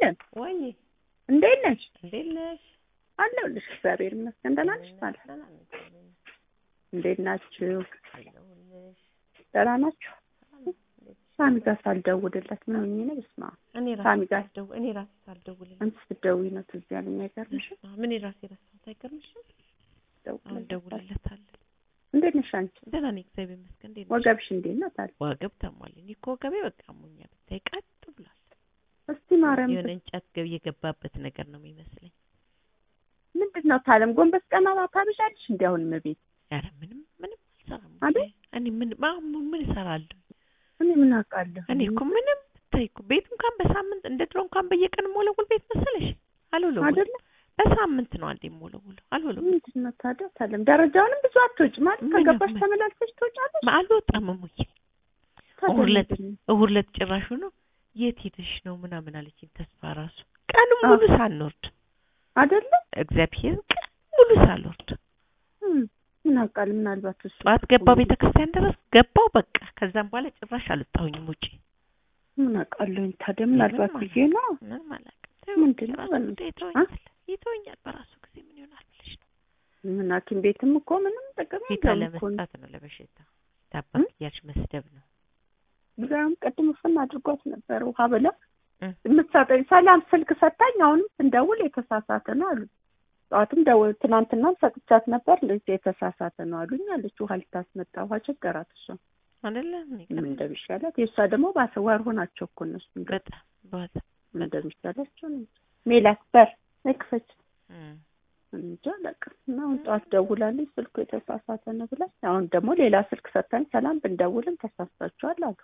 አለም ወይ እንዴት ነሽ? እንዴት ነሽ? አለሁልሽ። እግዚአብሔር ይመስገን። ደህና ነሽ? ማለት ደህና ነኝ፣ እግዚአብሔር ይመስገን። እንዴት ናችሁ? አለሁልሽ። ደህና ናችሁ? እንዴት ሳሚ ጋር ሳልደውልለት ምን ሆኜ ነው? በስመ አብ እኔ ሳሚ ራሴ ጋር ሳልደው እኔ ራሴ ሳልደውልልሽ አንቺ ስትደውይ ነው ትዝ ያለኝ። አይገርምሽም? ምን ራሴ ረሳሁት። አይገርምሽም? አሁን ደውልለት። ደውልለታለሁ። እንዴት ነሽ አንቺ? ደህና ነኝ፣ እግዚአብሔር ይመስገን። እንዴት ነሽ? ወገብሽ እንዴት ነው ታዲያ? ወገብ ተሟል። እኔ እኮ ወገቤ በቃ አሞኛል። ብታይ ቀጥ ብሏል። እስቲ ማርያም የሆነ እንጨት ገብ የገባበት ነገር ነው የሚመስለኝ። ምንድን ነው ታለም? ጎንበስ ቀና ታብዣለሽ እንዲ አሁን ቤት ኧረ ምንም ምንም አልሰራም። አይደል? እኔ ምን ማ- ምን እሰራለሁ? እኔ ምን አውቃለሁ? እኔ እኮ ምንም ብታይ እኮ ቤት እንኳን በሳምንት እንደ ድሮ እንኳን በየቀን ሞለውል ቤት መሰለሽ አልወለውልም። አይደለ? በሳምንት ነው አንዴ ሞለውለው አልወለውልም። ምንድን ነው ታዲያ ታለም? ደረጃውንም ብዙ አትወጪ ማለት ምን ከገባሽ ነው? ተመላልሰሽ ትወጫለሽ። አልወጣም እሙዬ። ታዲያ እሑድ ዕለት ምንድን ነው? እሑድ ዕለት ጭራሹ ነው የት ሄደሽ ነው ምናምን አለችኝ። ተስፋ ራሱ ቀኑ አዎ። ሙሉ ሳንወርድ አይደለ? እግዚአብሔር ቀን ሙሉ ሳልወርድ እም፣ ምን አውቃለሁ? ምናልባት እሱ ጠዋት ገባው ቤተ ክርስቲያን ድረስ ገባው በቃ። ከዛም በኋላ ጭራሽ አልወጣሁኝም ውጪ። ምን አውቃለሁኝ ታዲያ ምናልባት ምንም ብዬ ነው። ምንም አላውቅም። ምንድን ነው ራሱ በእናትህ? ጉዳይ ይተወኛል ይተወኛል በራሱ ጊዜ ምን ይሆናል ብለሽ ነው ምን ሐኪም ቤትም እኮ ምንም ጥቅም ፊቷ የለውም እኮ ለመስጣት ነው ለበሽታ ታባክ እያልሽ መስደብ ነው። ብዛም ቅድም ፍን አድርጓት ነበር ውሃ ብላ እ። የምትሰጠኝ ሰላም ስልክ ሰታኝ አሁንም ስንደውል የተሳሳተ ነው አሉ። ጠዋትም ደውል ትናንትናም ሰጥቻት ነበር እንደዚህ የተሳሳተ ነው አሉኝ አለች። ውሃ ልታስመጣ ውሃ ቸገራት እሷ አይደለ እኔ ምን ቀን እንደሚሻላት የእሷ ደግሞ ባሰዋር ሆናቸው እኮ እነሱ እንደው በጣም በጣም ምን እንደሚሻላቸው ነው እንጃ። ሜላት በር ነክፈች እም። እንጃ አላውቅም። እና አሁን ጠዋት ደውላለች ስልኩ የተሳሳተ ነው ብላ አሁን ደግሞ ሌላ ስልክ ሰታኝ ሰላም ብንደውልም ተሳስታችኋል አሉ።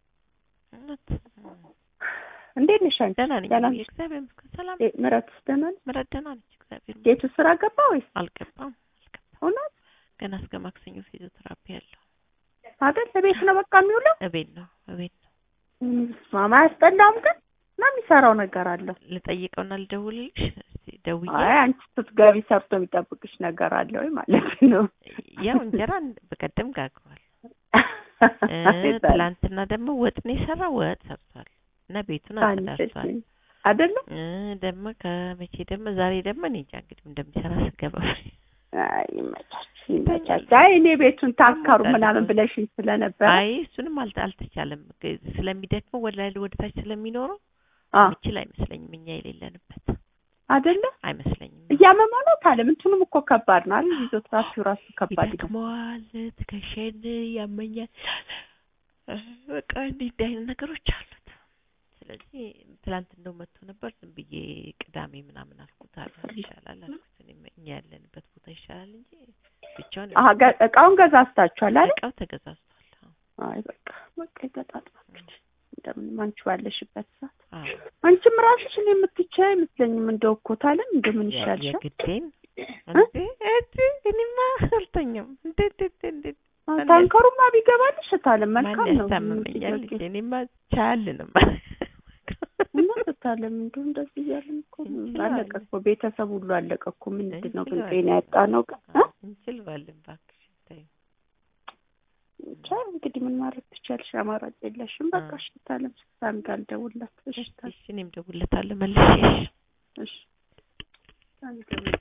እውነት እም። እንዴት ነሽ አንቺ? ደህና ነኝ ደህና እሙዬ፣ ነሽ? እግዚአብሔር ይመስገን ሰላም እ፣ ምረትስ ደህና ነች? ምረት ደህና ነች እግዚአብሔር ይመስገን። ጌቱ ስራ ገባ ወይስ አልገባም አልገባም እውነት ገና እስከ ማክሰኞ ፊዚዮቴራፒ ያለው አይደል? ለቤት ነው በቃ የሚውለው። እቤት ነው እቤት ነው። ማማ አያስጠላም ግን ነው የሚሰራው ነገር አለው። ልጠይቀውና ልደውልልሽ እስቲ ደውዬ አይ አንቺ ስትገቢ ሰርቶ የሚጠብቅሽ ነገር አለ ወይ ማለት ነው። ያው እንጀራ በቀደም ጋግሯል እ ትላንትና ደግሞ ወጥ ነው የሰራ ወጥ ሰርቷል እና ቤቱን አጸዳርቷል አይደለ? እ ደግሞ ከመቼ ደግሞ ዛሬ ደግሞ እኔ እንጃ እንግዲህ እንደሚሰራ ስገባ አይ ይመቻች ይመቻች። አይ እኔ ቤቱን ታካሩ ምናምን ብለሽኝ ስለነበረ አይ እሱንም አልተ- አልተቻለም ግ- ስለሚደክመው ወደ ላይ ወደ ታች ስለሚኖረው አ ምችል አይመስለኝም እኛ የሌለንበት አይደለ? አይመስለኝም እያመመው ነው ታለም። እንትኑም እኮ ከባድ ነው አይደል? ፊዚዮቴራፒው ራሱ ከባድ ነው። ይደክመዋል ትከሻዬን ያመኛል እ በቃ እንዲህ እንዲህ አይነት ነገሮች አሉት ስለዚህ ትላንት እንደው መጥቶ ነበር ዝም ብዬ ቅዳሜ ምናምን አልኩት አለ ይሻላል አልኩት እኔም እኛ ያለንበት ቦታ ይሻላል እንጂ ብቻውን አሀ ገ- እቃውን ገዛዝታችኋል አይደል? እቃው ተገዛዝቷል አዎ አይ በቃ በቃ ይገጣጥማል እንግዲህ እንደምንም አንቺ ባለሽበት ሰዓት አዎ አንቺም ራስሽ እኔ የምትቻይ አይመስለኝም። እንደው እኮ ታለም እንደምን ይሻልሻል? የግዴን እንዴ እንዴ እኔማ አልተኛም እንዴ እንዴ እንዴ አዎ፣ ታንከሩማ ቢገባልሽ ታለም መልካም ማን ነው። ያስታምመኛል ልጄ እኔማ ቻልንም እውነት ታለም እንደው እንደዚህ እያልን እኮ እንችለዋለን። አለቀ እኮ ቤተሰብ ሁሉ አለቀ እኮ። ምንድን ነው ግን እንችለዋለን። ጤና ያጣ ነው ግን እ? እንችለዋለን እባክሽ ተይው ብቻ እንግዲህ ምን ማድረግ ትቻልሽ? አማራጭ የለሽም። በቃ አ። እሺ ታለም ስታን ጋር ልደውልላት። እሺ ታለም እሺ እኔም ደውልለታለሁ መልሼ እሺ